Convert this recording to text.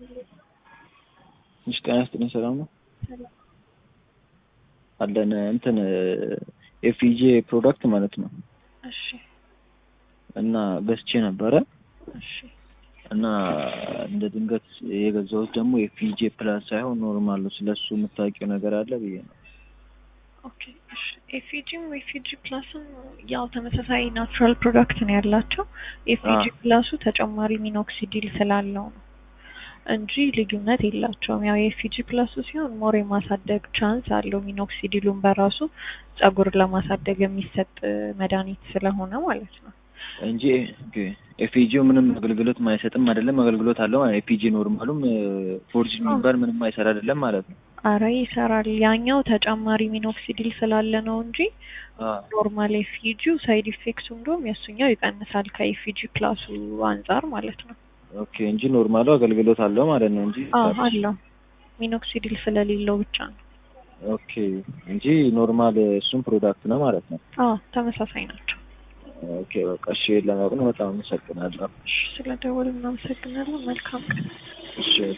እሺ ጤና ይስጥልኝ ሰላም ነው አለን እንትን ኤፍኢጄ ፕሮዳክት ማለት ነው እሺ እና ገዝቼ ነበረ እሺ እና እንደ ድንገት የገዛሁት ደግሞ ኤፍኢጄ ፕላስ ሳይሆን ኖርማል ነው። ስለሱ የምታውቂው ነገር አለ ብዬ ነው። ኦኬ እሺ ኤፍኢጂም ኤፍኢጂ ፕላስም ያው ተመሳሳይ ናቹራል ፕሮዳክት ነው ያላቸው። ኤፍኢጂ ፕላሱ ተጨማሪ ሚኖክሲዲል ስላለው ነው እንጂ ልዩነት የላቸውም። ያው የኤፍኢጂ ፕላሱ ሲሆን ሞር የማሳደግ ቻንስ አለው። ሚኖክሲዲሉን በራሱ ጸጉር ለማሳደግ የሚሰጥ መድኃኒት ስለሆነ ማለት ነው እንጂ ኤፍኢጂው ምንም አገልግሎት ማይሰጥም አይደለም፣ አገልግሎት አለው። ኤፍኢጂ ኖርማሉም ፎርጅ የሚባል ምንም አይሰራ አይደለም ማለት ነው። አረ ይሰራል። ያኛው ተጨማሪ ሚኖክሲዲል ስላለ ነው እንጂ ኖርማል ኤፍኢጂው ሳይድ ኢፌክቱ እንደውም የእሱኛው ይቀንሳል ከኤፍኢጂ ፕላሱ አንጻር ማለት ነው። ኦኬ እንጂ ኖርማሉ አገልግሎት አለው ማለት ነው እንጂ አዎ አለው ሚኖክሲዲል ስለሌለው ብቻ ነው። ኦኬ እንጂ ኖርማል እሱም ፕሮዳክት ነው ማለት ነው። አዎ ተመሳሳይ ናቸው። ኦኬ በቃ እሺ፣ ለማወቅ ነው። በጣም አመሰግናለሁ። ስለ ደወል እናመሰግናለን። መልካም ቀን። እሺ